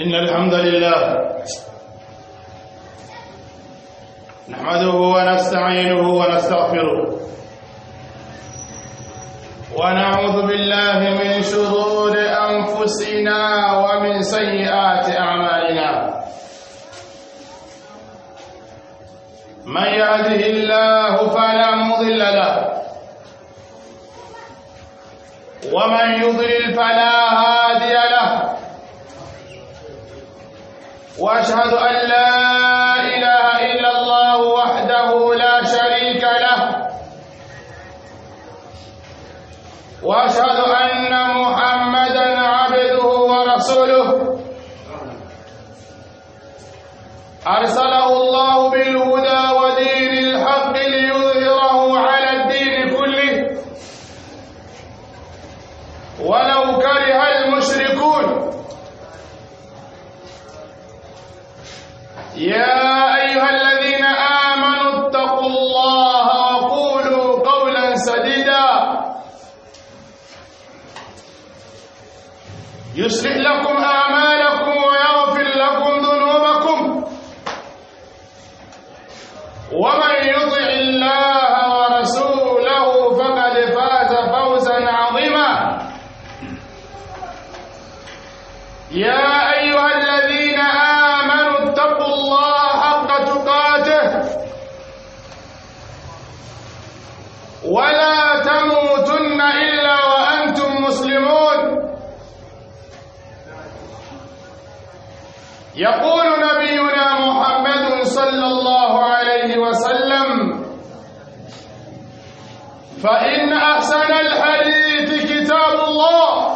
إن الحمد لله نحمده ونستعينه ونستغفره ونعوذ بالله من شرور أنفسنا ومن سيئات أعمالنا من يهده الله فلا مضل له ومن يضلل فلا هادي له واشهد ان لا اله الا الله وحده لا شريك له واشهد ان محمدا عبده ورسوله ارسله الله بالهدى ودين الحق ليظهره على الدين كله ولو كره المشركون يا أيها الذين آمنوا اتقوا الله وقولوا قولا سديدا يصلح لكم أعمالكم ويغفر لكم ذنوبكم ومن يطع الله ورسوله فقد فاز فوزا عظيما يا أيها الذين آمنوا اتقوا الله حق تقاته ولا تموتن إلا وأنتم مسلمون يقول نبينا محمد صلى الله عليه وسلم فإن أحسن الحديث كتاب الله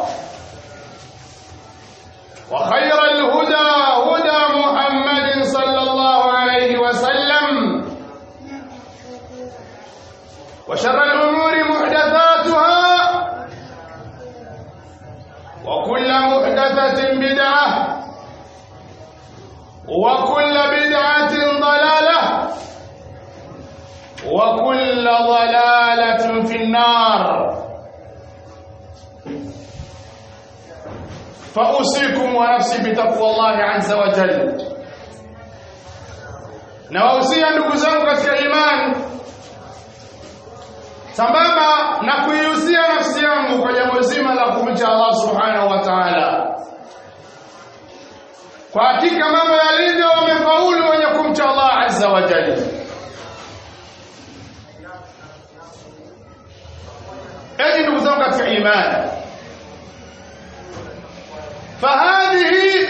وخير الهدى هدى محمد صلى الله عليه وسلم وشر الأمور محدثاتها وكل محدثة بدعة وكل بدعة ضلالة وكل ضلالة في النار فأوصيكم ونفسي بتقوى الله عز وجل nawahusia ndugu zangu katika imani sambamba na kuihusia nafsi yangu kwa jambo zima la kumcha Allah subhanahu wa ta'ala kwa hakika mambo yalivyo wamefaulu wenye kumcha Allah azza wa jalla enyi ndugu zangu katika imani فهذه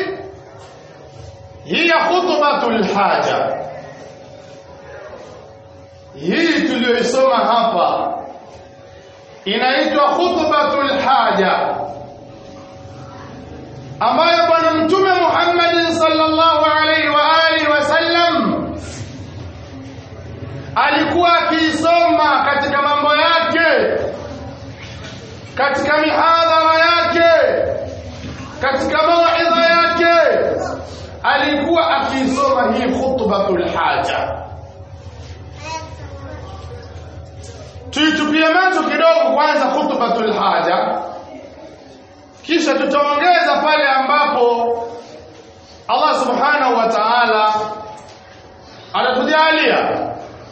هي خطبة الحاجة hii tuliyoisoma hapa inaitwa khutbatul haja ambayo bwana mtume Muhammad sallallahu alaihi wa alihi wasallam alikuwa akiisoma katika mambo yake katika mihadhara yake katika mawaidha yake alikuwa akisoma hii khutbatul haja tuitupie macho kidogo kwanza khutbatul haja kisha tutaongeza pale ambapo Allah subhanahu wa ta'ala anatujalia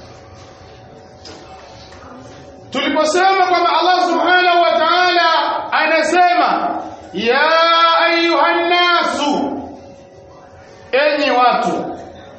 tuliposema kwamba Allah subhanahu wa ta'ala anasema ya ayuhan nasu enyi watu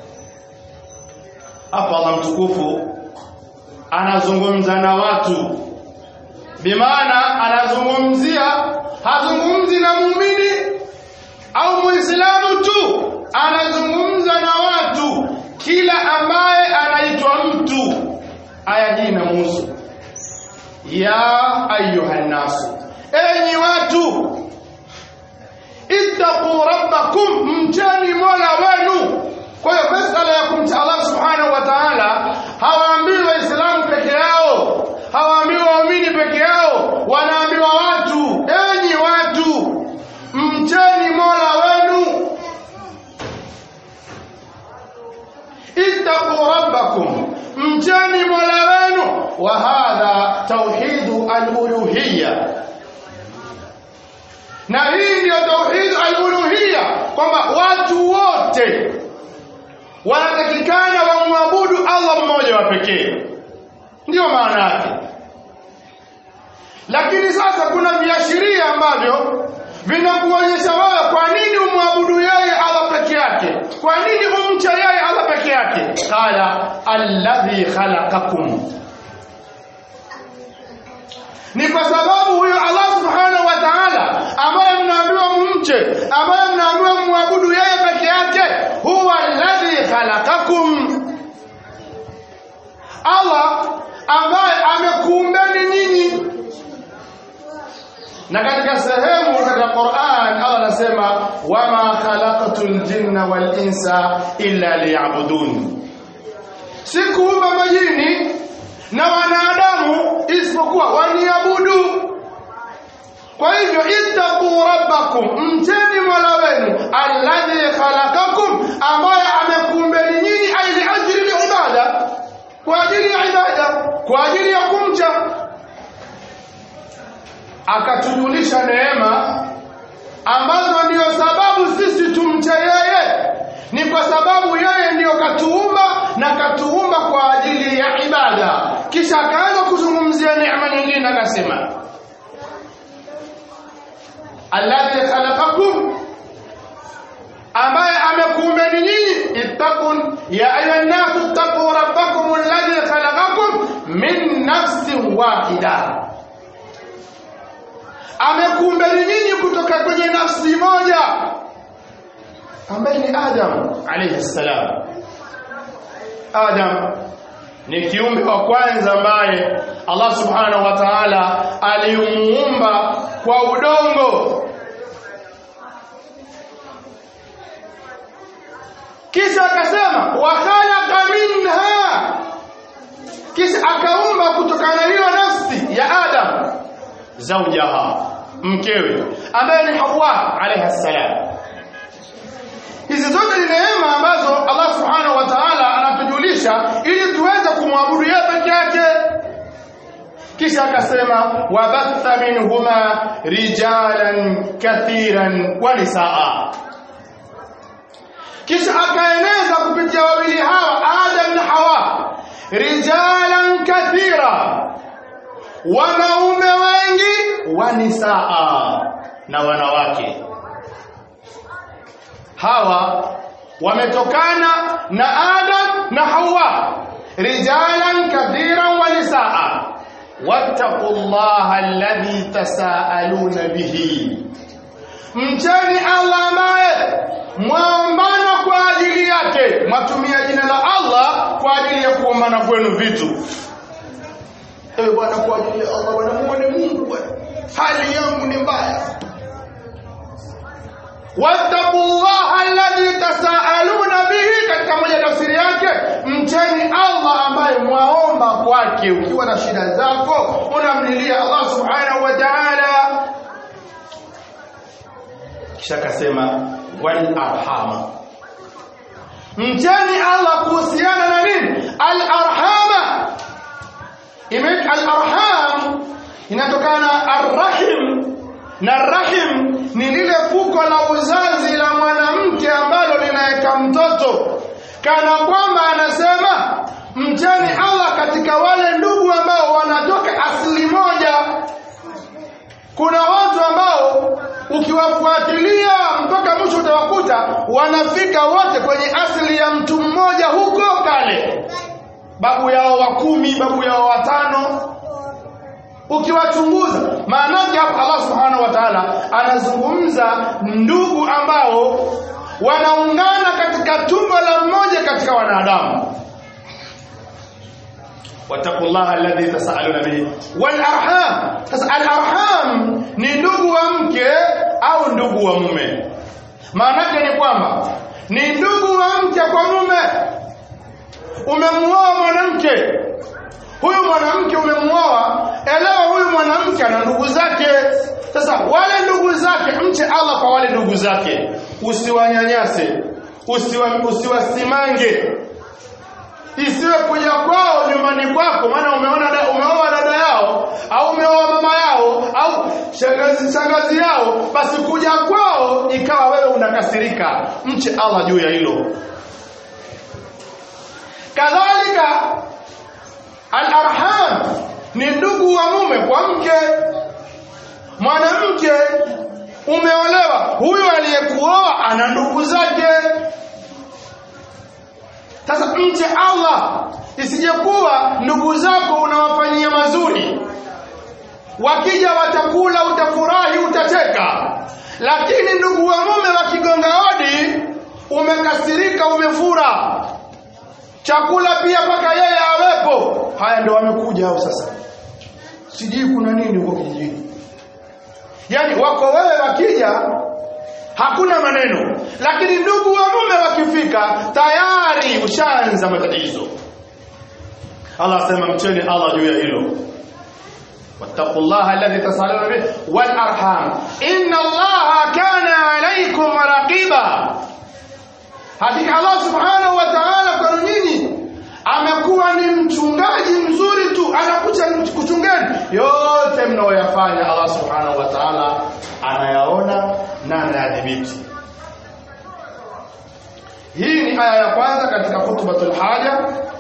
hapa Allah mtukufu anazungumza na watu bimaana anazungumzia hazungumzi na muumini au muislamu tu anazungumza na watu kila ambaye anaitwa mtu aya hii inamuhusu ya ayuhan nasu enyi watu ittaqu rabbakum mcheni mola wenu kwa hiyo masala ya kumcha Allah subhanahu wa ta'ala hawaambiwi waislamu peke yao hawaambiwi waumini peke yao wanaambiwa watu enyi watu mcheni mola wenu ittaqu rabbakum mcheni mola wenu wa hadha tauhidu al-uluhiyya na hii ndiyo tauhid al-uluhiyya kwamba watu wote wanatakikana wamwabudu Allah mmoja wa pekee ndiyo maana yake lakini sasa kuna viashiria ambavyo vinakuonyesha wewe kwa nini umwabudu yeye Allah peke yake kwa nini umcha yeye Allah peke yake qala alladhi khalaqakum ni kwa sababu huyo Allah subhanahu wa ta'ala ambaye mnaambiwa mumche ambaye mnaambiwa mwabudu yeye peke yake huwa alladhi khalaqakum Allah ambaye amekuumbeni nyinyi na katika sehemu katika Qur'an Allah anasema wama khalaqatul jinna wal insa illa liya'budun sikuumba majini na wanadamu isipokuwa waniabudu kwa hivyo ittaqu rabbakum mcheni mola wenu alladhi khalaqakum ambaye amekuumbeni nyinyi aili ajili ibada kwa ajili ya ibada kwa ajili ya kumcha akatujulisha neema ambazo ndiyo sababu sisi tumche yeye ni kwa sababu yeye ndiyo katuumba na katuumba kwa ajili ya ibada kisha akaanza kuzungumzia neema nyingine akasema alladhi khalaqakum ambaye amekuumbeni nyinyi ittaqun ya ayuha nnasu ittaqu rabbakum alladhi khalaqakum min nafsin wahida amekuumbeni nyinyi kutoka kwenye nafsi moja ambaye ni Adam alayhi salam Adam ni kiumbe wa kwanza ambaye Allah subhanahu wa ta'ala alimuumba kwa udongo kisha akasema wa khalaqa minha kisha akaumba kutokana na hiyo nafsi ya Adam zawjaha mkewe ambaye ni Hawa alayha salam hizi zote ni neema ambazo Allah subhanahu wa ta'ala anatujulisha ili tuweze kumwabudu yeye peke yake kisha akasema wabatha minhuma rijalan kathiran wa nisaa kisha akaeneza kupitia wawili hawa Adam na Hawa rijalan kathira wanaume wengi wa nisaa na wanawake hawa wametokana na Adam na Hawa rijalan kathiran wa nisaa wattaqullaha alladhi tasaaluna bihi mcheni Allah ambaye mwaombana kwa ajili yake mwatumia jina la Allah kwa ajili ya kuombana kwenu vitu ewe bwana kwa ajili ya Allah bwana muone Mungu bwana hali yangu ni mbaya wattaqullaha alladhi tasaaluna bihi katika moja tafsiri yake mcheni Allah ambaye mwaomba kwake ukiwa na shida zako unamlilia Allah subhanahu wa ta'ala kisha akasema wal arhama mcheni Allah kuhusiana na nini al arhama imeitwa al arham inatokana arrahim na rahim ni lile fuko la uzazi la mwanamke ambalo linaweka mtoto kana kwamba anasema mcheni Allah katika wale ndugu ambao wanatoka asili moja kuna watu ambao ukiwafuatilia mpaka mwisho utawakuta wanafika wote kwenye asili ya mtu mmoja huko kale babu yao wa kumi babu yao watano ukiwachunguza maanake hapa Allah subhanahu wa ta'ala anazungumza ndugu ambao wanaungana katika tumbo la mmoja katika wanadamu wattaqullaha alladhi tasaaluna bihi wal arham sasa al arham ni ndugu wa mke au ndugu wa mume maanake ni kwamba ni ndugu wa mke kwa mume umemuoa mwanamke huyu mwanamke umemuoa elewa huyu mwanamke ana ndugu zake sasa wale ndugu zake mche Allah kwa wale ndugu zake usiwanyanyase usiwa, usiwasimange isiwe kuja kwao nyumbani kwako maana umeona da, umeoa dada yao au umeoa mama yao au shangazi shangazi yao basi kuja kwao ikawa wewe unakasirika mche Allah juu ya hilo kadhalika al-arham ni ndugu wa mume kwa mke mwanamke umeolewa huyo aliyekuoa ana ndugu zake sasa mche Allah isijekuwa ndugu zako unawafanyia mazuri wakija watakula utafurahi utacheka lakini ndugu wa mume wakigonga hodi umekasirika umefura chakula pia mpaka yeye awepo haya ndio wamekuja hao sasa sijui kuna nini huko kijijini yaani wako wewe wakija hakuna maneno lakini ndugu wa mume wakifika tayari ushaanza matatizo Allah asema mcheni Allah juu ya hilo واتقوا الله الذي تسالون به والارحام ان الله كان عليكم رقيبا hakika Allah subhanahu wa ta'ala kwa nyinyi amekuwa ni mchungaji mzuri tu anakuja kuchungeni yote mnaoyafanya Allah subhanahu wa ta'ala anayaona na anayadhibiti hii ni aya ya kwanza katika khutbatul haja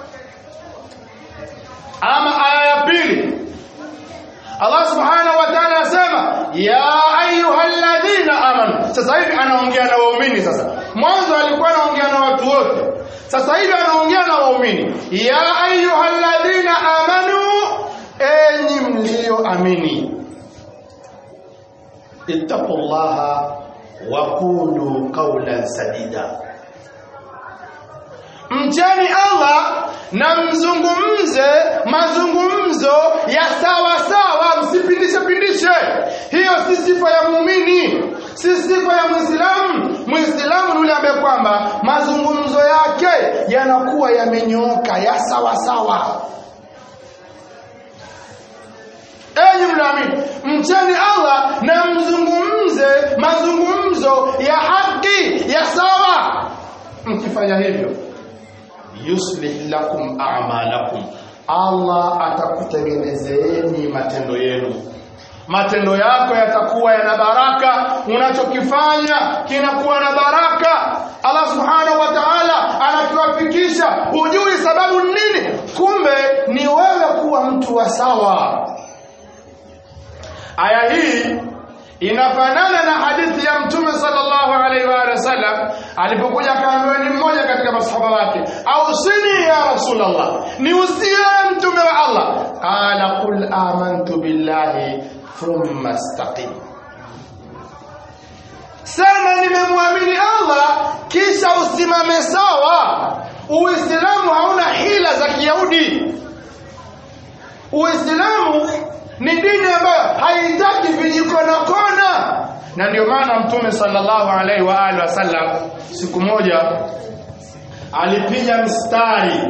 ama aya ya pili Allah subhanahu wa ta'ala anasema ya ayyuhalladhina amanu sasa hivi anaongea na waumini sasa mwanzo alikuwa anaongea na watu wote sasa hivi anaongea na waumini ya ayyuhalladhina amanu enyi mlioamini ittaqullaha wa qulu qawlan sadida mcheni Allah na mzungumze mazungumzo ya sawa sawa msipindishe pindishe hiyo si sifa ya muumini si sifa ya muislamu muislamu ni yule ambaye kwamba mazungumzo yake yanakuwa yamenyooka ya sawa sawa enyi mnaamini mcheni Allah na mzungumze mazungumzo ya haki ya sawa mkifanya hivyo yuslih lakum a'malakum Allah atakutengenezeeni matendo yenu matendo yako yatakuwa yana baraka unachokifanya kinakuwa na baraka Allah subhanahu wa ta'ala anatuwafikisha hujui sababu nini kumbe ni wewe kuwa mtu wa sawa aya hii inafanana na hadithi ya mtume sallallahu alaihi wa sallam alipokuja akaambiwa ni mmoja katika masahaba wake ausini ya rasulullah ni usie mtume wa Allah qala qul amantu billahi thumma istaqim sema nimemwamini Allah kisha usimame sawa uislamu hauna hila za kiyahudi uislamu ni dini ambayo haitaki vijikona kona na ndio maana mtume sallallahu alaihi wa alihi wasallam siku moja alipiga mstari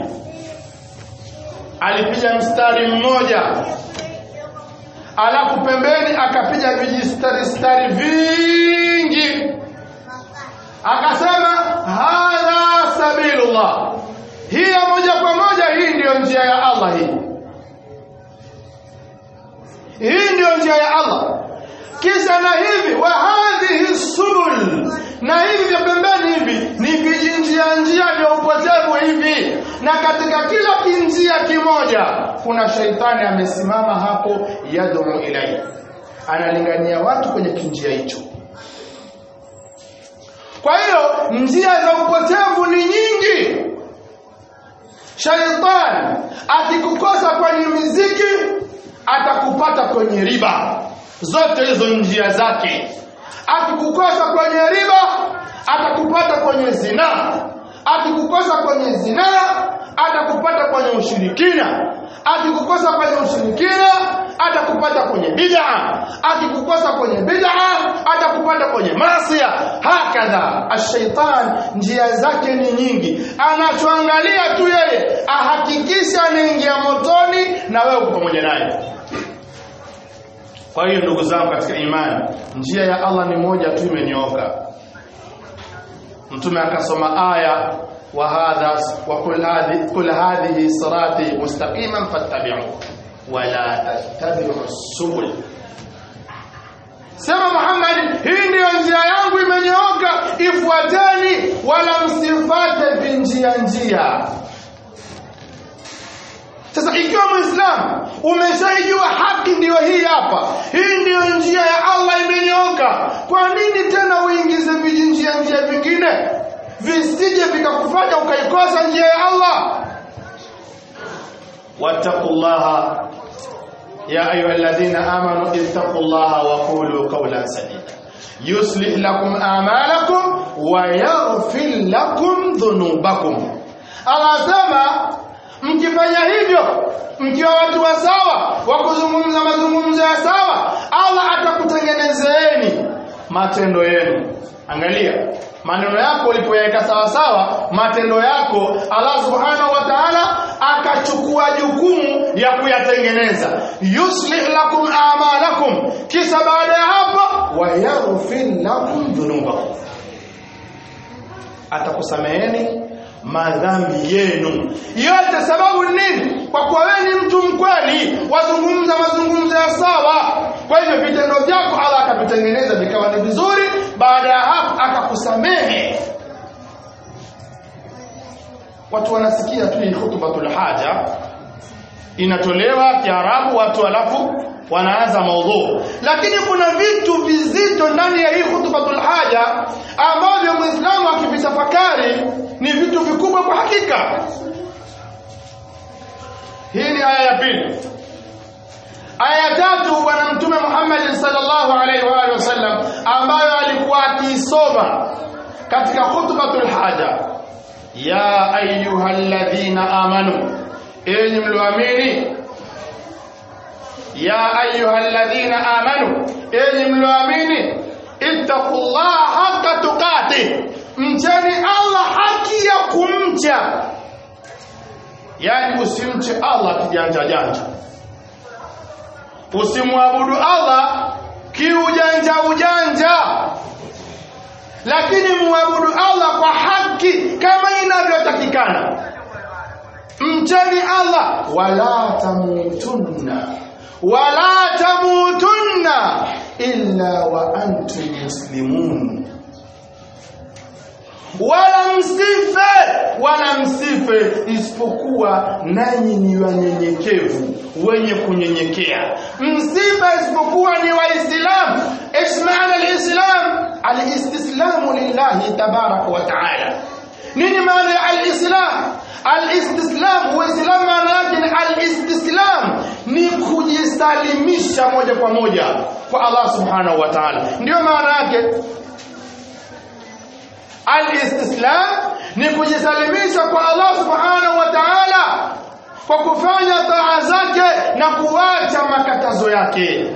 alipiga mstari mmoja alafu pembeni akapiga vijistari stari vingi akasema hadha sabilullah hii ya moja kwa moja hii ndiyo njia ya Allah hii hii ndiyo njia ya Allah kisha na hivi wa hadhihi subul na hivi vya pembeni hivi ni vijinjia njia vya upotevu hivi na katika kila kinjia kimoja kuna shaitani amesimama hapo yad'u ilai analingania watu kwenye kinjia hicho kwa hiyo njia za upotevu ni nyingi shaitani akikukosa kwenye miziki atakupata kwenye riba zote hizo njia zake akikukosa kwenye riba atakupata kwenye zina akikukosa kwenye zina atakupata kwenye ushirikina akikukosa kwenye ushirikina atakupata kwenye bid'a akikukosa kwenye bid'a atakupata kwenye masia hakadha ashaitan njia zake ni nyingi anachoangalia tu yeye ahakikisha anaingia motoni na wewe uko pamoja naye kwa hiyo ndugu zangu katika imani njia ya Allah ni moja tu imenyooka mtume akasoma aya wa hadha wa kul hadhi kul hadhihi sirati mustaqiman fattabi'u wa la tattabi'u subul sema Muhammad hii ndiyo njia yangu imenyooka ifuateni wala msifate vinjia njia sasa ikiwa muislamu umeshaijua haki ndiyo hii hapa hii ndiyo njia ya Allah imenyooka kwa nini tena uingize vijinjia njia vingine visije vikakufanya ukaikosa njia ya Allah wattaqullaha ya ayyuhalladhina amanu ittaqullaha wa qulu qawlan sadida yuslih lakum a'malakum wa yaghfir lakum dhunubakum Allah sema mkifanya hivyo mkiwa watu wa sawa wa kuzungumza mazungumzo ya sawa Allah atakutengenezeeni matendo yenu angalia maneno yako ulipoyaweka sawa sawa matendo yako Allah subhanahu wa ta'ala akachukua jukumu ya kuyatengeneza yuslih lakum a'malakum kisha baada ya hapo wa yaghfir lakum dhunubakum atakusameheni madhambi yenu yote sababu nini kwa kuwa wewe ni mtu mkweli wazungumza mazungumzo ya sawa kwa hivyo vitendo vyako Allah akavitengeneza vikawa ni vizuri baada ya hapo akakusamehe watu wanasikia tu hii khutbatul haja inatolewa kiarabu watu alafu wanaanza maudhu lakini kuna vitu vizito ndani ya hii khutbatul haja ambavyo muislamu akivitafakari ni vitu vikubwa kwa hakika hii ni aya ya pili aya ya tatu bwana mtume Muhammad sallallahu alaihi wa alihi wasallam ambayo alikuwa akiisoma katika khutbatul haja ya ayyuhalladhina amanu enyi mlioamini ya ayyuhalladhina amanu enyi mlioamini ittaqullaha haqqa tuqatih mcheni Allah haki ya kumcha yani usimche Allah kijanja janja usimwabudu Allah kiujanja ujanja lakini muabudu Allah kwa haki kama inavyotakikana mcheni Allah wala tamutunna wala tamutunna illa wa antum muslimun wala msife wala msife isipokuwa nanyi ni wanyenyekevu wenye kunyenyekea msife isipokuwa ni waislamu ismaana alislam alistislamu lillahi tabaraka wa taala nini maana ya alislam alistislam uislam maana yake ni alistislam ni kujisalimisha moja kwa moja kwa Allah subhanahu wa ta'ala ndio maana yake Al-istislam ni kujisalimisha kwa Allah subhanahu wa ta'ala kwa kufanya taa zake na kuacha makatazo yake.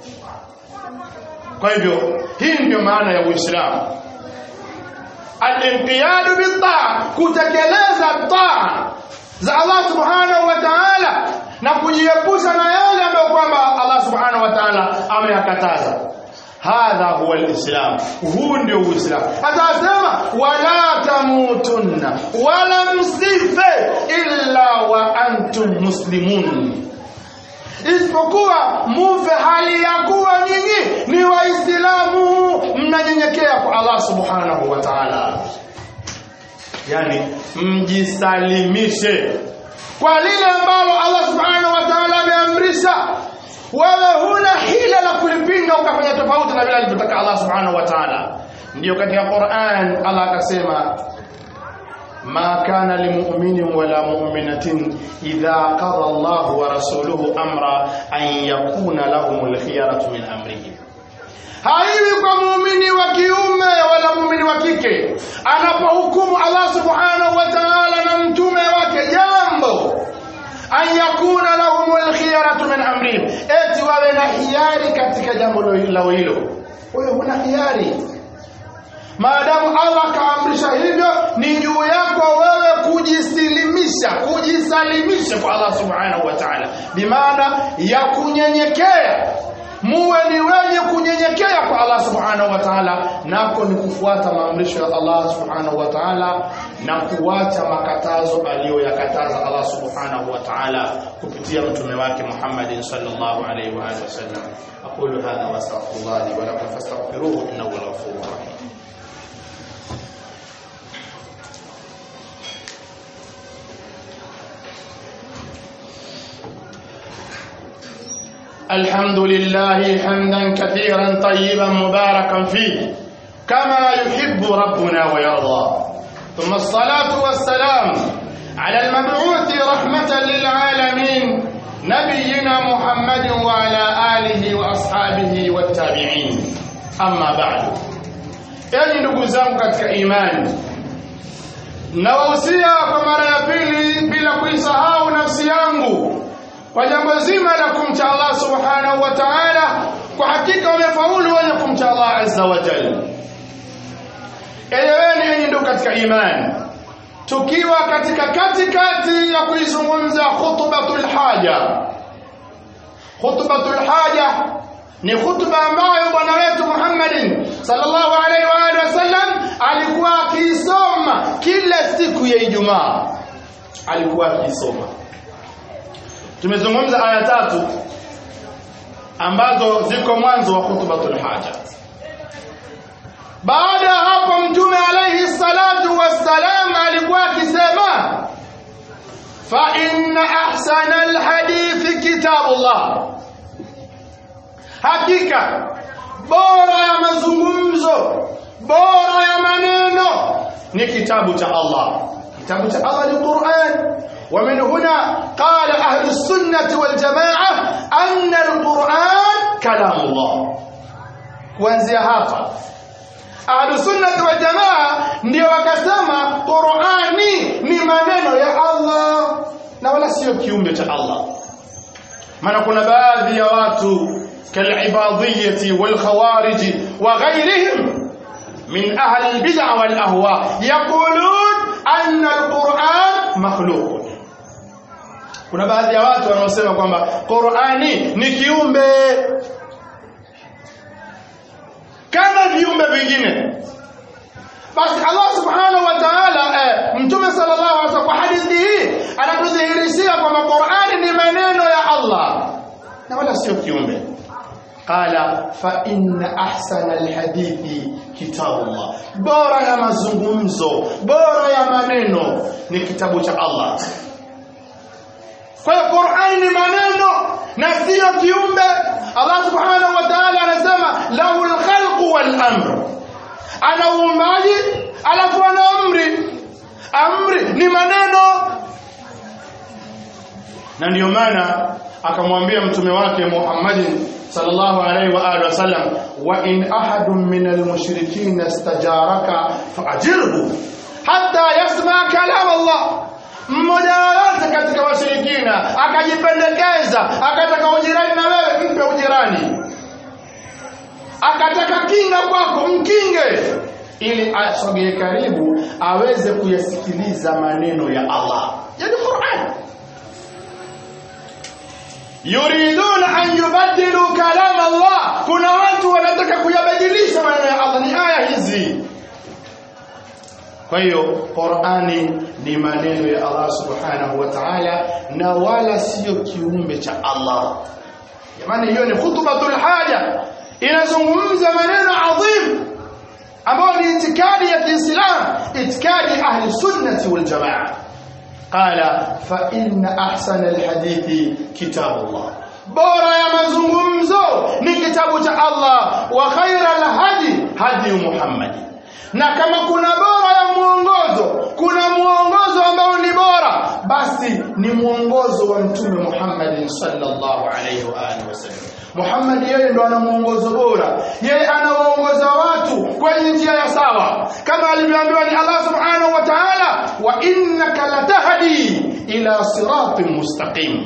Kwa hivyo hii ndio maana ya Uislamu. Al-inqiyadu bit-taa, kutekeleza taa za Allah subhanahu wa ta'ala na kujiepusha na yale ambayo kwamba Allah subhanahu wa ta'ala ameyakataza. hadha huwa alislam huu ndio uislamu atasema wala tamutunna wala msife illa wa antum muslimun isipokuwa mufe hali ya kuwa nyinyi ni waislamu mnanyenyekea kwa Allah subhanahu wa ta'ala yani mjisalimishe kwa lile ambalo Allah subhanahu wa ta'ala ameamrisha wewe huna hila la kulipinga ukafanya tofauti na vile alivyotaka Allah subhanahu wa ta'ala ndio katika Qur'an Allah akasema ما كان لمؤمن ولا مؤمنة إذا قضى الله ورسوله أمرا أن يكون لهم الخيرة من أمرهم haiwi kwa muumini wa kiume wala muumini wa kike anapohukumu Allah subhanahu wa ta'ala na mtume wake jambo an yakuna lahumul khiyaratu min amrihim eti wawe na hiari katika jambo lao hilo wewe huna hiari maadamu Allah kaamrisha hivyo ni juu yako wewe kujisilimisha kujisalimisha kwa Allah subhanahu wa ta'ala bimaana ya kunyenyekea muwe ni wenye kunyenyekea kwa Allah subhanahu wa ta'ala nako ni kufuata maamrisho ya Allah subhanahu wa ta'ala na kuacha makatazo aliyoyakataza Allah subhanahu wa ta'ala kupitia mtume wake Muhammad sallallahu alaihi wa alihi wasallam aqulu hadha wa astaghfirullah li wa lakum fastaghfiruhu innahu huwal ghafurur rahim الحمد لله حمدا كثيرا طيبا مباركا فيه كما يحب ربنا ويرضى ثم الصلاة والسلام على المبعوث رحمة للعالمين نبينا محمد وعلى آله وأصحابه والتابعين أما بعد يعني نقول katika imani nawahusia kwa mara ya pili bila kuisahau nafsi yangu kwa jambo zima la kumcha Allah subhanahu wa ta'ala kwa hakika wamefaulu wenye kumcha Allah azza wa jalla eleweni enyi ndugu katika imani tukiwa katika katikati ya kuizungumza khutbatul haja khutbatul haja ni khutba ambayo bwana wetu Muhammadin sallallahu alaihi wa alihi wasallam alikuwa akiisoma kila siku ya Ijumaa alikuwa akiisoma tumezungumza aya tatu ambazo ziko mwanzo wa khutbatul haja baada ya hapo mtume alayhi salatu wassalam alikuwa akisema fa inna ahsana alhadith kitabullah hakika bora ya mazungumzo bora ya maneno ni kitabu cha Allah kitabu cha Allah ni Qur'an ومن هنا قال أهل السنة والجماعة أن القرآن كلام الله kuanzia hapa ahlusunnati waljamaa ndio wakasema qurani ni maneno ya allah na wala sio kiumbe cha allah maana kuna baadhi ya watu kalibadiyati walkhawariji wa ghairihim min ahli albid'a walahwa yaqulun anna alquran makhluq kuna baadhi ya watu wanaosema kwamba Qur'ani ni kiumbe kama viumbe vingine basi Allah subhanahu wa ta'ala eh, mtume sallallahu alaihi wasallam kwa hadithi hii anatudhihirishia kwamba Qur'ani ni maneno ya Allah na wala sio kiumbe qala fa inna ahsana alhadithi kitabullah bora ya mazungumzo bora ya maneno ni kitabu cha Allah kwa hiyo Qur'ani ni maneno na sio kiumbe. Allah Subhanahu wa Ta'ala anasema lahul khalqu wal amr. Ana uumbaji alafu ana amri. Amri ni maneno. Na ndiyo maana akamwambia mtume wake Muhammadin sallallahu alaihi wa alihi wasallam wa in ahadun min almushrikeen istajaraka fa'jirhu hatta yasma kalam Allah mmoja yoyote katika washirikina akajipendekeza akataka ujirani na wewe mpe ujirani akataka kinga kwako mkinge ili asogee karibu aweze kuyasikiliza maneno ya Allah yani Qur'an yuriduna an yubaddilu kalam Allah kuna watu wanataka kuyabadilisha maneno ya Allah ni aya hizi kwa hiyo Qur'ani ni maneno ya Allah Subhanahu wa Ta'ala na wala sio kiumbe cha Allah. Jamani hiyo ni khutbatul haja inazungumza maneno adhim ambayo ni itikadi ya Kiislam, itikadi ahli sunnati wal jamaa. Qala fa inna ahsana alhadithi kitabullah. Bora ya mazungumzo ni kitabu cha Allah wa khaira alhadi hadi Muhammadi na kama kuna bora ya mwongozo kuna mwongozo ambao ni bora basi ni mwongozo wa mtume Muhammad sallallahu alaihi wa alihi wasallam Muhammad yeye ndo ana mwongozo bora yeye anawaongoza watu kwenye njia ya sawa kama alivyoambiwa ni Allah subhanahu wa ta'ala wa innaka latahdi ila siratin mustaqim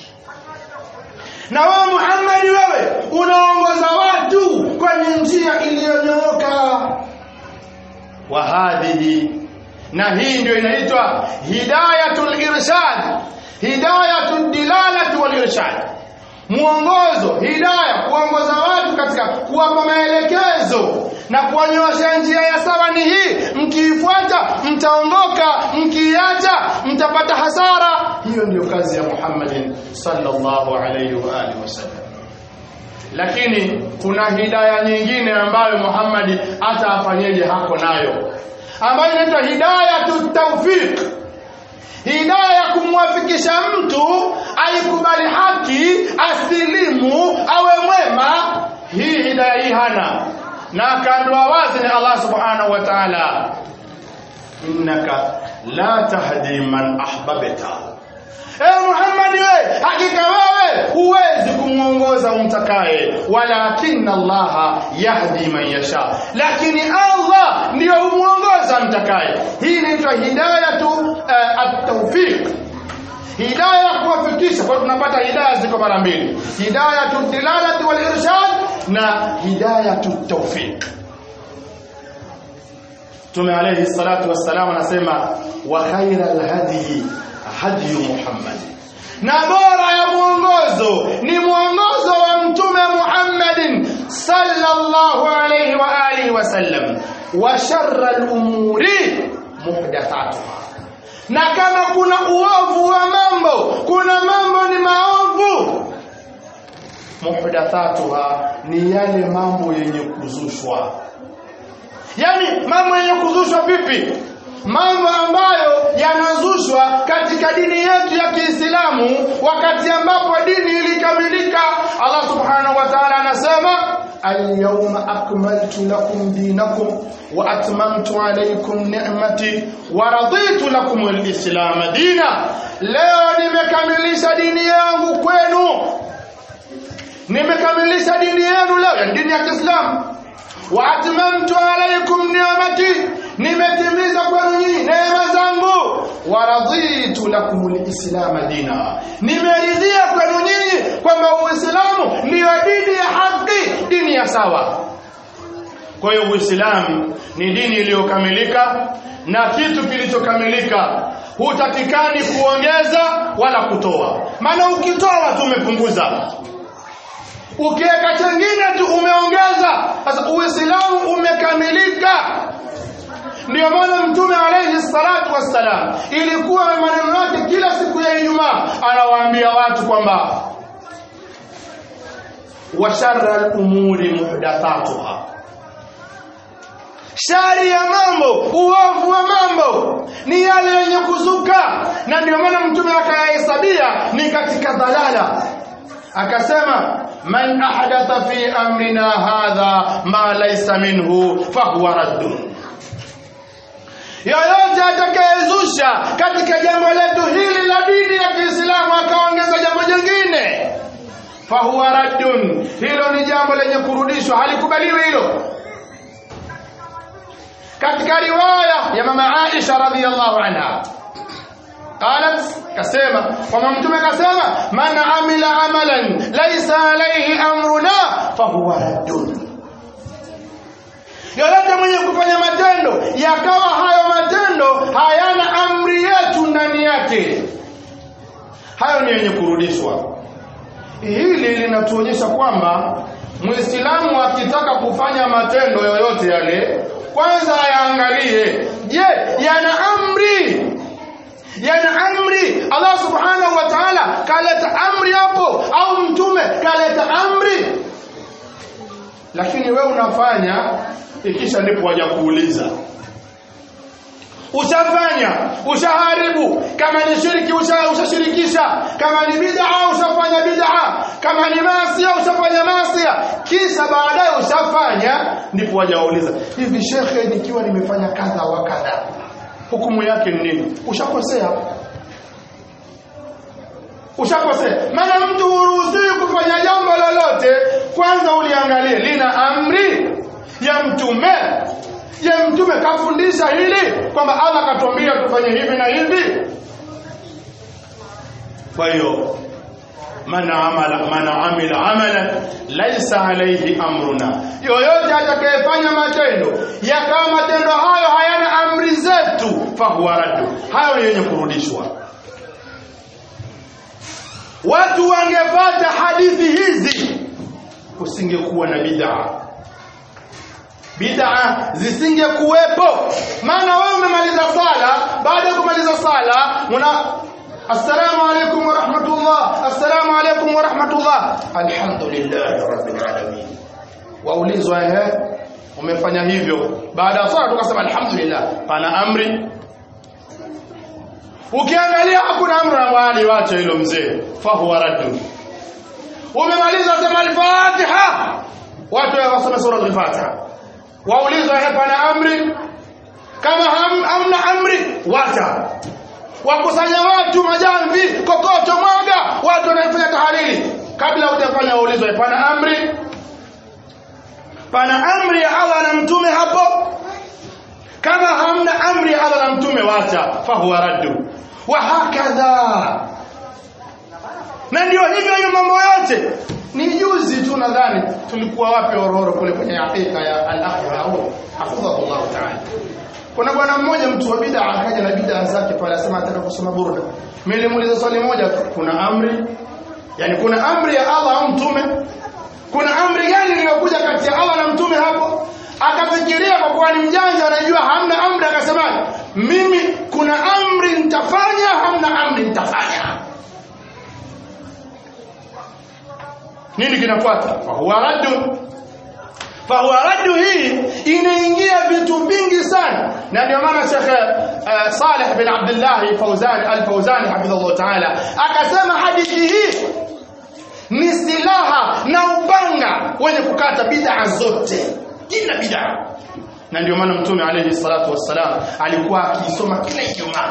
na wewe Muhammad wewe unaongoza watu kwenye njia iliyonyooka wa hadhihi na hii ndio inaitwa hidayatul irshad hidayatud dilalati wal irshad mwongozo hidaya kuongoza watu katika kuwapa maelekezo na kuwanyoosha njia ya sawa ni hii mkiifuata mtaongoka mkiiacha mtapata hasara hiyo ndiyo kazi ya Muhammadin sallallahu alayhi wa alihi wasallam lakini kuna hidaya nyingine ambayo Muhammad hata afanyeje hako nayo ambayo inaitwa hidayatu tawfiq hidaya ya kumwafikisha mtu aikubali haki asilimu awe mwema hii hidaya hii hana na akaambiwa wazi ni Allah subhanahu wa ta'ala innaka la tahdi man ahbabta Ewe Muhammad we hakika wewe huwezi kumwongoza umtakaye walakinna Allah yahdi man yasha lakini Allah ndiyo humuongoza mtakaye hii inaitwa hidayatu uh, at-tawfiq hidaya ya kuwafikisha kwa tunapata hidaya ziko mara mbili hidayatu dilalati wal irshad na hidayatu tawfiq Mtume alayhi salatu wassalam anasema wa khairal hadi hadi Muhammad na bora ya mwongozo ni mwongozo wa mtume Muhammadin sallallahu alayhi wa alihi wasallam wa sharra al-umuri muhdathatuha na kama kuna uovu wa mambo kuna mambo ni maovu muhdathatuha ni yale mambo yenye kuzushwa yani mambo yenye kuzushwa vipi mambo ambayo yanazushwa katika dini yetu ya Kiislamu wakati ambapo dini ilikamilika Allah subhanahu wa ta'ala anasema al-yawma akmaltu lakum dinakum wa atmamtu alaykum ni'mati wa raditu lakum al-islam dina leo nimekamilisha dini yangu kwenu nimekamilisha dini yenu leo yani dini ya Kiislamu wa atmamtu alaykum ni'mati nimetimiza kwenu nyinyi neema zangu wa raditu lakum alislam dina nimeridhia kwenu nyinyi kwamba uislamu ndiyo dini ya haki dini ya sawa kwa hiyo uislamu ni dini iliyokamilika na kitu kilichokamilika hutakikani kuongeza wala kutoa maana ukitoa tu umepunguza ukiweka chengine tu umeongeza sasa uislamu umekamilika ndio maana mtume alayhi salatu wassalam ilikuwa maneno yake kila siku ya Ijumaa anawaambia watu kwamba wa sharra al-umuri muhdathatuha shari ya mambo uovu wa mambo ni yale yenye kuzuka na ndio maana mtume akayahesabia ni katika dhalala akasema man ahdatha fi amrina hadha ma laysa minhu fahuwa raddun yoyote atakayezusha katika jambo letu hili la dini ya Kiislamu akaongeza jambo jingine fahuwa raddun hilo ni jambo lenye kurudishwa halikubaliwi hilo katika riwaya ya mama Aisha radhiyallahu anha قالت كسيما وما متوم كسيما من عمل عملا ليس عليه امرنا فهو رد yoyote mwenye kufanya matendo yakawa hayo matendo hayana amri yetu ndani yake hayo ni yenye kurudishwa hili linatuonyesha kwamba muislamu akitaka kufanya matendo yoyote yale kwanza ayaangalie je yana amri yana amri Allah subhanahu wa ta'ala kaleta amri hapo au mtume kaleta amri lakini we unafanya ikisha ndipo waja kuuliza ushafanya ushaharibu kama ni shiriki ushashirikisha kama ni bid'a ushafanya bid'a kama ni masia ushafanya masia kisha baadaye ushafanya ndipo waja wauliza hivi shekhe nikiwa nimefanya kadha wa kadha hukumu yake ni nini ushakosea ushakosea maana mtu huruhusiwi kufanya jambo lolote kwanza uliangalie lina amri ya mtume je mtume kafundisha hili kwamba Allah katuambia tufanye hivi na hivi kwa hiyo man amala man amila amalan laysa alayhi amruna yoyote atakayefanya matendo yakawa matendo hayo hayana amri zetu fahuwa raddu hayo ni yenye kurudishwa watu wangepata hadithi kusingekuwa na bid'a bid'a zisingekuwepo maana wewe umemaliza sala baada ya kumaliza sala una assalamu alaykum wa rahmatullah assalamu alaykum wa rahmatullah alhamdulillah rabbil alamin waulizwa ehe umefanya hivyo baada ya sala tukasema alhamdulillah pana amri ukiangalia hakuna amri na wali wacha hilo mzee fa huwa raddu umemaliza sema al-fatiha watu wasome sura al-fatiha waulizwa pana amri kama ham, hamna amri wacha wakusanya watu majamvi kokoto mwaga watu wanafanya tahariri kabla hujafanya waulizwa pana amri pana amri ya Allah na mtume hapo kama hamna amri ya Allah na mtume wacha fahuwa raddu wa hakadha na ndio hivyo hiyo mambo yote ni juzi tu nadhani tulikuwa wapi Ororo kule kwenye hakika ya al-akhira au hafidhahullah ta'ala kuna bwana mmoja mtu wa bid'a akaja na bid'a zake pale asema ataka kusoma burda mimi nilimuuliza swali moja tu kuna amri yani kuna amri ya Allah au mtume kuna amri gani iliyokuja kati ya Allah na mtume hapo akafikiria kwa kuwa ni mjanja anajua hamna amri akasema mimi kuna amri nitafanya hamna amri nitafanya nini kinafuata fahuwa raddu fahuwa raddu hii inaingia vitu vingi sana na ndio maana Sheikh uh, Saleh bin Abdullah Fawzan al-Fawzan hafidhahullah ta'ala akasema hadithi hii ni silaha na upanga wenye kukata bid'a zote kila bid'a na ndio maana mtume alayhi salatu wassalam alikuwa akisoma kila Ijumaa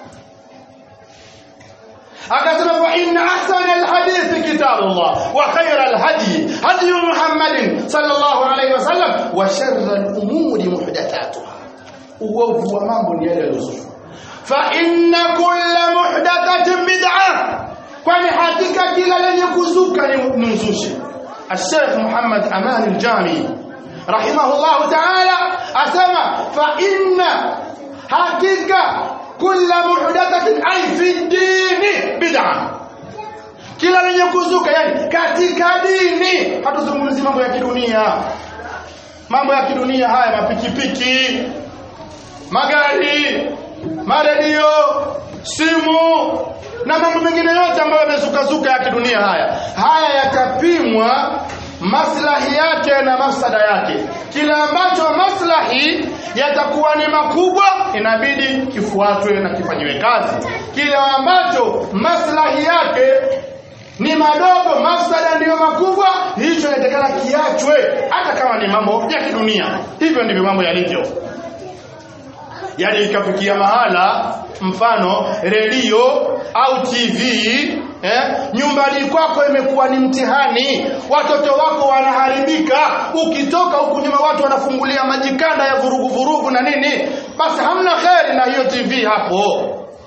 akasema fa inna ahsana alhadith kitabullah wa khayra alhadi hadi muhammadin sallallahu alayhi wasallam wa sharra alumuri muhdathatuha uovu wa mambo ni yale yaliyozushwa fa inna kulla muhdathatin bid'ah kwani hakika kila lenye kuzuka ni uzushi الشيخ محمد أمان الجامي رحمه الله تعالى أسمى فإن حقيقة كل محدثة أي في الدين بدعة kila lenye kuzuka yani katika dini hatuzungumzi mambo ya kidunia mambo ya kidunia haya mapikipiki magari maredio simu na mambo mengine yote ambayo yamezukazuka ya kidunia haya haya yatapimwa maslahi yake na mafsada yake kila ambacho maslahi yatakuwa ni makubwa inabidi kifuatwe na kifanyiwe kazi kile ambacho maslahi yake ni madogo mafsada ndiyo makubwa hicho inatakana kiachwe hata kama ni mambo ya kidunia hivyo ndivyo mambo yalivyo yani ikafikia mahala mfano redio au TV eh, nyumbani kwako imekuwa ni mtihani, watoto wako wanaharibika, ukitoka huku nyuma watu wanafungulia majikanda ya vurugu vurugu na nini, basi hamna kheri na hiyo TV hapo.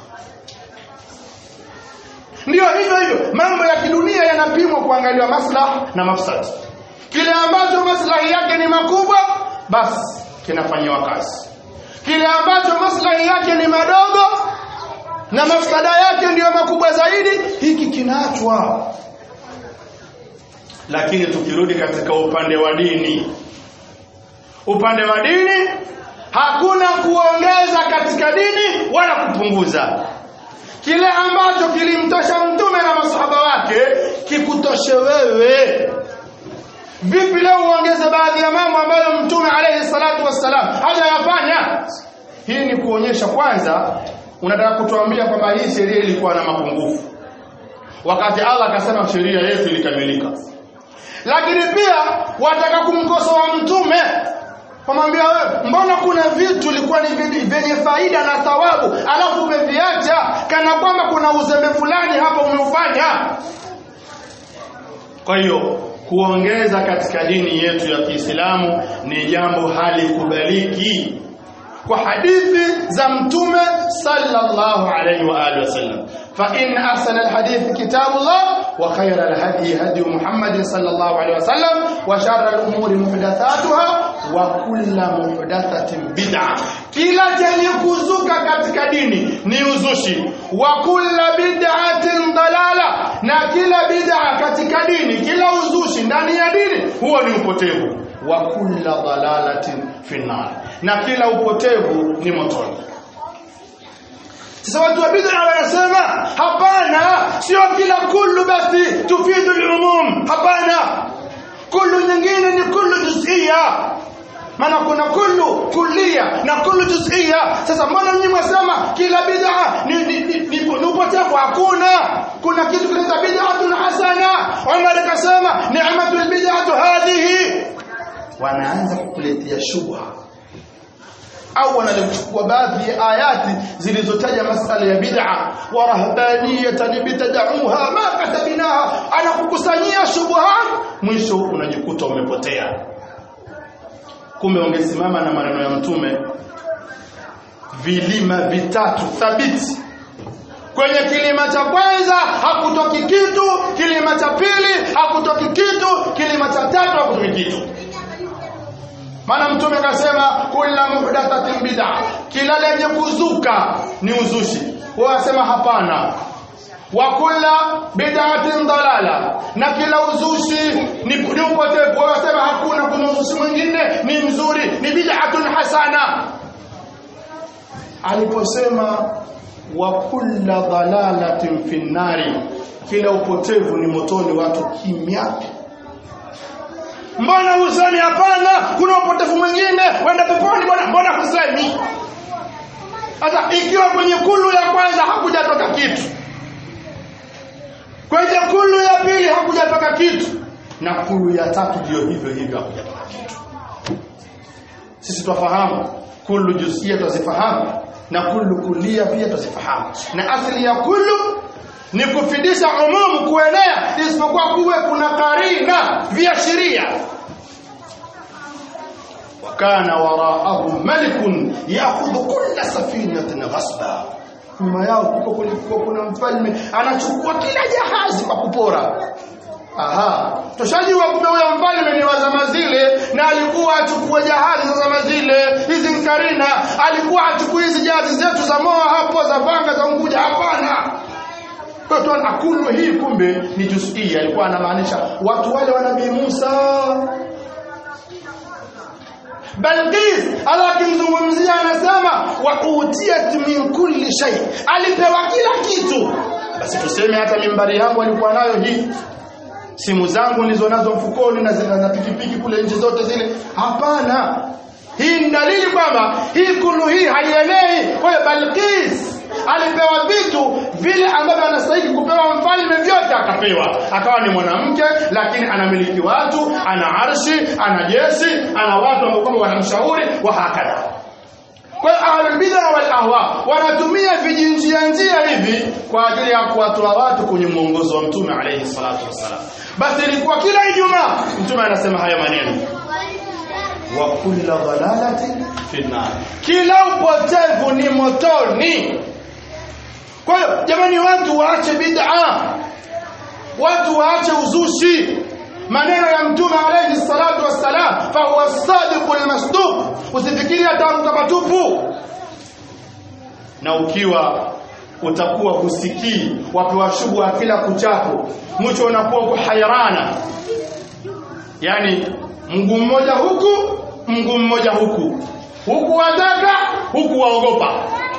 Ndiyo hivyo hivyo, mambo ya kidunia yanapimwa kuangaliwa maslahi na mafsadi. Kile ambacho maslahi yake ni makubwa, basi kinafanyiwa kazi. Kile ambacho maslahi yake ni madogo, na mafsada yake ndiyo makubwa zaidi hiki kinaachwa lakini tukirudi katika upande wa dini upande wa dini hakuna kuongeza katika dini wala kupunguza kile ambacho kilimtosha mtume na masahaba wake kikutoshe wewe vipi leo uongeze baadhi ya mambo ambayo mtume alayhi salatu wassalam hajayafanya hii ni kuonyesha kwanza unataka kutuambia kwamba hii sheria ilikuwa na mapungufu wakati Allah akasema sheria yetu ilikamilika lakini pia wataka kumkosoa mtume kumwambia wewe mbona kuna vitu ilikuwa ni vyenye faida na thawabu alafu umeviacha kana kwamba kuna uzembe fulani hapa umeufanya kwa hiyo kuongeza katika dini yetu ya Kiislamu ni jambo halikubaliki kwa hadithi za mtume sallallahu alayhi wa alihi wasallam fa in ahsana alhadith kitabullah wa khayra alhadi hadi muhammad sallallahu alayhi wasallam wa sharra alumuri muhdathatuha wa kullu muhdathatin bid'ah kila chenye kuzuka katika dini ni uzushi wa kullu bid'atin dalala na kila bid'a katika dini kila uzushi ndani ya dini huo ni upotevu wa kulla dalalatin finnar na kila upotevu ni motoni sasa watu wa bid'a wanasema hapana sio kila kullu basi tufidu al-umum hapana kullu nyingine ni kullu juz'iyya maana kuna kullu kullia na kullu juz'iyya sasa mbona nyinyi mwasema kila bid'a ni ni, ni, ni, ni upotevu hakuna kuna kitu kinaitwa bid'atun hasana Umar akasema ni'matul bid'atu hadhihi wanaanza kukuletea shubha au wanachukua baadhi ya ayati zilizotaja masala ya bid'a wa rahbaniyatan bitad'uha ma katabinaha anakukusanyia shubuhat mwisho unajikuta umepotea kumbe ungesimama na maneno ya mtume vilima vitatu thabiti kwenye kilima cha kwanza hakutoki kitu kilima cha pili hakutoki kitu kilima cha tatu hakutoki kitu maana mtume akasema kula muhdathatin bid'a kila lenye kuzuka ni uzushi wao wasema hapana wa kula bid'atin dalala na kila uzushi ni, ni upotevu wao wasema hakuna kuna uzushi mwingine ni mzuri ni bid'atun hasana aliposema wa kulla dalalatin finnari kila upotevu ni motoni watu kimya mbona husemi hapana kuna upotevu mwingine wenda peponi bwana mbona husemi sasa ikiwa kwenye kulu ya kwanza hakujatoka kitu kwenye kulu ya pili hakujatoka kitu na kulu ya tatu ndio hivyo hivyo hakujatoka kitu sisi twafahamu kulu jusia twazifahamu na kulu kulia pia twazifahamu na asili ya kulu ni kufidisha umumu kuenea isipokuwa kuwe kuna karina viashiria wakana waraahum malikun yaakhudhu kulla safinatin ghasba nyuma yao kuko kulikuwa kuna mfalme anachukua kila jahazi kwa kupora aha tushajua kumbe huyo mfalme ni wa zama zile na alikuwa achukue jahazi za zama zile hizi nkarina alikuwa achukue hizi jahazi zetu za moa hapo za vanga za unguja hapana kwa hiyo akulu hii kumbe ni juzia alikuwa anamaanisha watu wale wa nabii Musa Balqis alakimzungumzia anasema wa utiyat min kulli shay alipewa kila kitu basi tuseme hata mimbari yangu alikuwa nayo hii simu zangu nilizo nazo mfukoni na zina na pikipiki kule nchi zote zile hapana hii ni dalili kwamba hii kulu hii haienei kwa hiyo Balqis alipewa vitu vile ambavyo anastahili kupewa mfalme vyote akapewa akawa ni mwanamke lakini anamiliki watu ana arshi ana jeshi ana watu ambao kwamba wanamshauri wa hakadha kwa hiyo ahlul bid'a wal ahwa wanatumia vijinjia njia hivi kwa ajili ya kuwatoa watu kwenye mwongozo wa mtume alayhi salatu wassalam basi ilikuwa kila ijumaa mtume anasema haya maneno wa kulla dhalalatin fi nar kila upotevu ni motoni kwa hiyo jamani watu waache bid'a watu waache uzushi maneno ya mtume alayhi salatu wassalam fa huwa sadiqul masduq usifikiri atamka matupu na ukiwa utakuwa husikii wapewa shubha kila kuchapo mwisho unakuwa uko hairana yani mguu mmoja huku mguu mmoja huku huku wataka huku waogopa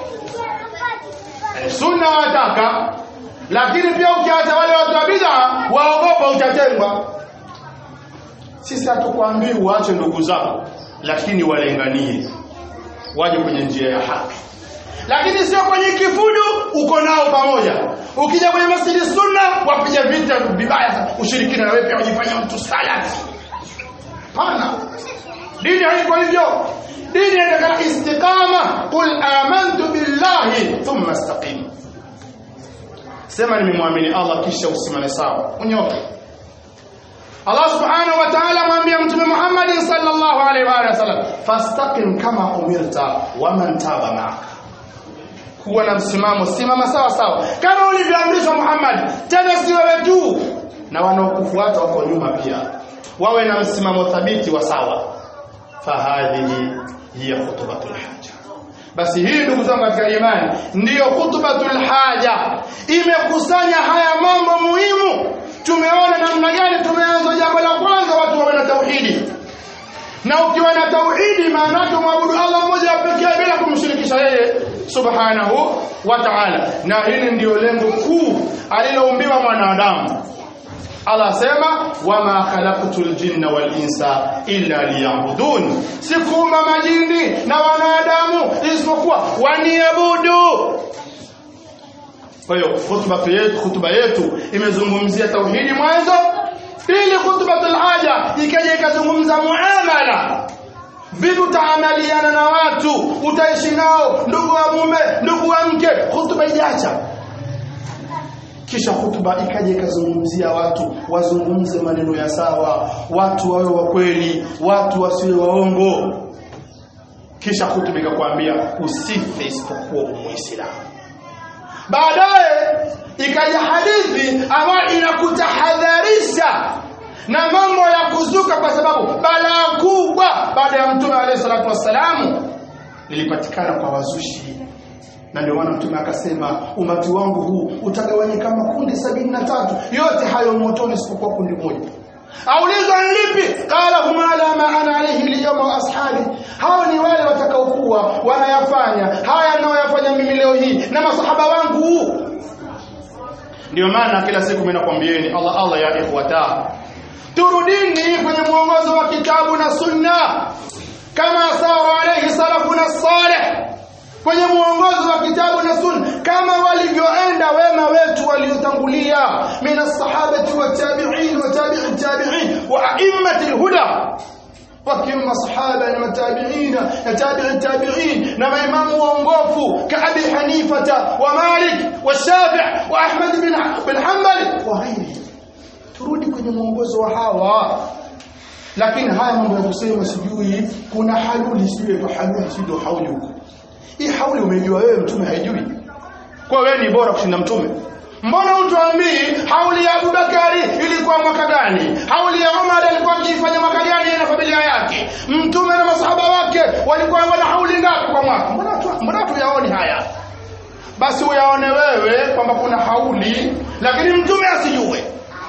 sunna wataka lakini pia ukiacha wale watu wa bid'a waogopa utatengwa sisi hatukwambii uache ndugu zako lakini walenganie waje kwenye njia ya haki lakini sio kwenye kifudu uko nao pamoja ukija kwenye masjidi sunna wapiga vita vibaya ushirikina na wewe pia wajifanya mtu salati hapana dini haiko hivyo dini inataka istiqama qul amantu billahi thumma istaqim sema nimemwamini Allah kisha usimame sawa unyoke Allah subhanahu wa ta'ala mwambia mtume Muhammad sallallahu alaihi wa sallam fastaqim kama umirta wa man taba ma'aka kuwa na msimamo simama sawa sawa kama ulivyoamrishwa Muhammad tena si wewe tu na wanaokufuata wako nyuma pia wawe na msimamo thabiti wa sawa fahadhihi hiya khutbatul haja basi hii ndugu zangu katika imani ndiyo khutbatul haja imekusanya haya mambo muhimu tumeona namna gani tumeanza jambo la kwanza watu wawe na tauhidi na ukiwa na tauhidi maana yake umwabudu Allah mmoja pekee bila kumshirikisha yeye subhanahu wa ta'ala na hili ndio lengo kuu aliloumbiwa mwanadamu Allah asema wama khalaqtul jinna wal insa illa liya'budun sikuumba majini na wanadamu isipokuwa waniabudu kwa hiyo hutuba yetu hutuba yetu imezungumzia tauhidi mwanzo pili khutbatul haja ikaja ikazungumza muamala vipi utaamaliana na watu utaishi nao ndugu wa mume ndugu wa mke hutuba ijacha kisha hutuba ikaja ikazungumzia watu wazungumze maneno ya sawa watu wawe wa kweli watu wasiwe waongo kisha hutuba ikakwambia usife isipokuwa muislamu baadaye ikaja hadithi ambayo inakutahadharisha na mambo ya kuzuka kwa sababu balaa kubwa baada ya mtume alayhi salatu wassalamu lilipatikana kwa wazushi na ndio maana mtume akasema umati wangu huu utagawanyika makundi sabini na tatu yote hayo motoni isipokuwa kundi moja aulizwa lipi qala huma ala ma ana alayhi alyawma wa ashabi hao ni wale watakaokuwa wanayafanya haya ninayoyafanya mimi leo hii na masahaba wangu ndio maana kila siku mimi nakwambieni Allah Allah ya ikhwata turudini kwenye mwongozo wa kitabu na sunna kama sawa alayhi salafuna salih kwenye mwongozo wa kitabu na sunna kama walivyoenda wema wetu waliotangulia min as-sahabati wa tabi'in wa tabi'i tabi'in wa a'immati al-huda wakiwemo masahaba na matabiina na tabi'i tabi'in na maimamu waongofu ka Abi Hanifata wa Malik wa Shafi' wa Ahmad bin bin Hanbal wa ghairihi turudi kwenye mwongozo wa hawa lakini haya mambo ya kusema sijui kuna haluli sijui kwa haluli sijui hauli huko hii hauli umejua wewe mtume haijui kwa wewe ni bora kushinda mtume mbona utuambii hauli ya Abubakari ilikuwa mwaka gani hauli ya Umar alikuwa akifanya mwaka gani na familia yake mtume na masahaba wake walikuwa wana hauli ngapi kwa mwaka mbona tu mbona tuyaoni haya basi uyaone wewe kwamba kuna hauli lakini mtume asijue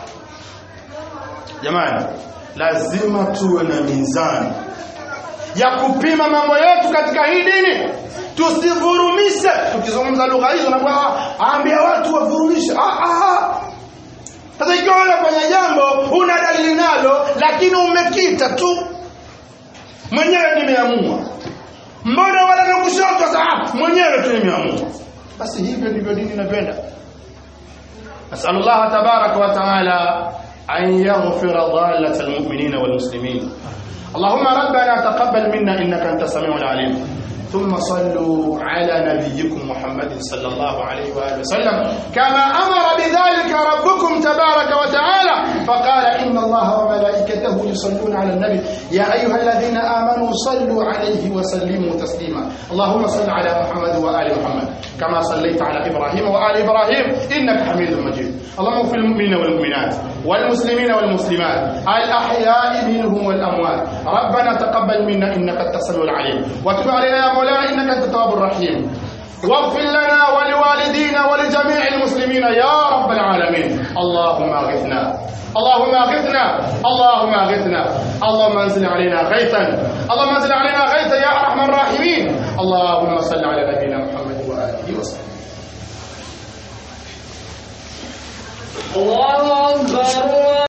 jamani lazima tuwe na mizani ya kupima mambo yetu katika hii dini tusivurumishe tukizungumza lugha hizo na aambia watu wavurumishe ah ah sasa ikiwa unafanya jambo una dalili nalo lakini umekita tu mwenyewe nimeamua mbona wala na kushoto sasa mwenyewe tu nimeamua basi hivyo ndivyo dini inapenda nasallallahu tabaraka wa taala أن يغفر ضالة المؤمنين والمسلمين اللهم ربنا تقبل منا إنك أنت السميع العليم ثم صلوا على نبيكم محمد صلى الله عليه وآله وسلم كما أمر بذلك ربكم تبارك وتعالى فقال إن الله وملائكته يصلون على النبي يا أيها الذين آمنوا صلوا عليه وسلموا تسليما اللهم صل على محمد وآل محمد كما صليت على إبراهيم وآل إبراهيم إنك حميد مجيد اللهم اغفر المؤمنين والمؤمنات والمسلمين والمسلمات الأحياء منهم والأموات ربنا تقبل منا إنك أنت السميع العليم وتب علينا يا مولانا إنك أنت التواب الرحيم واغفر لنا ولوالدينا ولجميع المسلمين يا رب العالمين اللهم اغثنا اللهم اغثنا اللهم اغثنا اللهم انزل علينا غيثا اللهم انزل علينا غيثا يا ارحم الراحمين اللهم صل على نبينا محمد واله وسلم الله أكبر